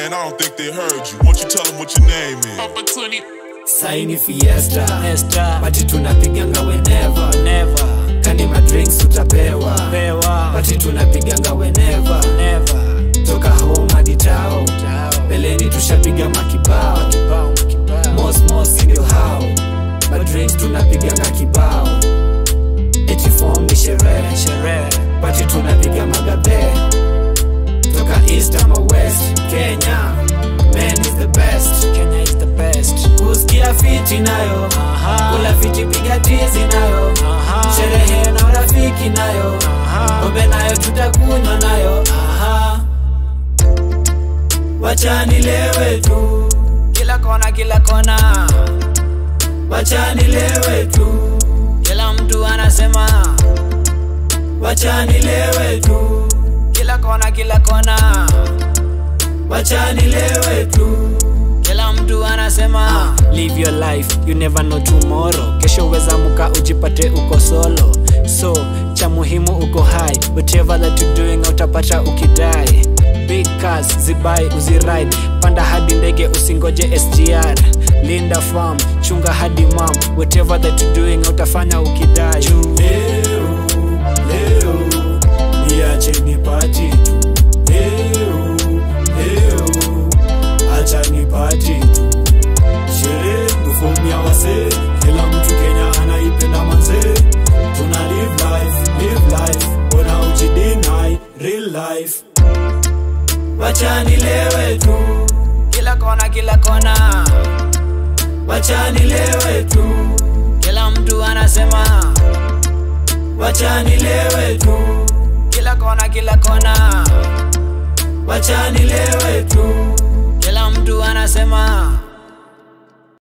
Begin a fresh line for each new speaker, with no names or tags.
Man, I don't think they heard you. Won't you tell them what your name is?
Opportunity.
saini fiesta
Esther,
bati tunapiganga whenever
never,
kani madrinks utapewa
pewa,
bati tunapiganga whenever
never,
toka home hadi tao
chao,
beleni tushapiga makibao
kibao, kibao,
mosmos ndio hao madrinks tunapiganga kibao eti form ni sherehe
sherehe,
bati tunapiga magadhe toka east ama west kenya man is the best
Kenya is the best.
kusikia fiti nayo
Aha.
kula fiti piga tizi nayo
Aha.
sherehe na urafiki nayo
Aha.
pombe nayo tutakunywa nayo aha wachanilewe tu
Kila kona, kila kona,
wachanilewe tu
kila mtu anasema,
wachanilewe tu
kila kona, kila kona,
wachanilewe tu
kila mtu anasema live your life you never know tomorrow kesho weza muka ujipate uko solo so cha muhimu uko high whatever that you doing utapata ukidai big cars zibai uziride panda hadi ndege usingoje sgr linda farm chunga hadi mam whatever that you doing utafanya ukidai
leo leo niache nipati tu leo leo acha nipati tu sherehe tufumia wase kila mtu kenya anaipenda manze tuna live life live life ona ujidinai real life wachanilewe tu
kila kona kila kona
wachanilewe tu
kila mtu anasema
wachanilewe tu
kila kona kila kona
wachanilewe tu
kila mtu anasema